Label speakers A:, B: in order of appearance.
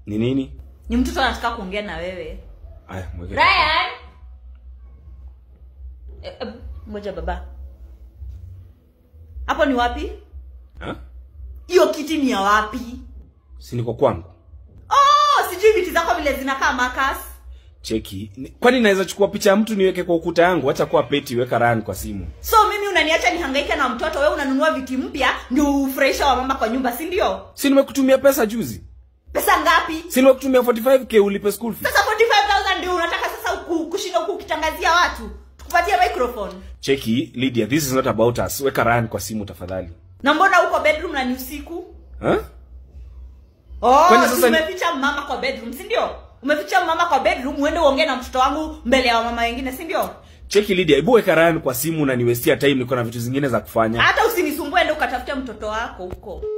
A: Ni nini?
B: ni mtoto anataka kuongea na wewe
A: Aya, mweke.
B: ryan Eh, eh, ngoja baba hapo ni wapi
A: Ha?
B: hiyo kiti ni ya wapi
A: Si niko kwangu.
B: oh sijui viti zako vile zinakaa makas
A: Cheki. Ni- Kwani naweza chukua picha ya mtu niweke kwa ukuta yangu? Acha kuwa peti, weka Ryan kwa simu.
B: so mimi unaniacha nihangaike na mtoto wewe unanunua viti mpya ndio ufurahisha wa mama kwa nyumba si ndio
A: Si nimekutumia pesa juzi?
B: pesa ngapi
A: Si nimekutumia 45k ulipe school fees?
B: sasa 45000 ndio unataka sasa uku- kushinda huku ukitangazia watu tukupatie microphone
A: Cheki, Lydia, this is not about us. Weka Ryan kwa simu tafadhali.
B: na mbona uko bedroom na ni usiku
A: Ha?
B: oh
A: Kwani
B: si
A: sasa ni-
B: umeficha mama kwa bedroom si ndio umeficha mama kwa bedroom uende uongee na mtoto wangu mbele ya mama wengine si ndio
A: Cheki Lydia, hebu weka Ryan kwa simu na niwestia time niko na vitu zingine za kufanya.
B: hata usinisumbue ende ukatafute mtoto wako huko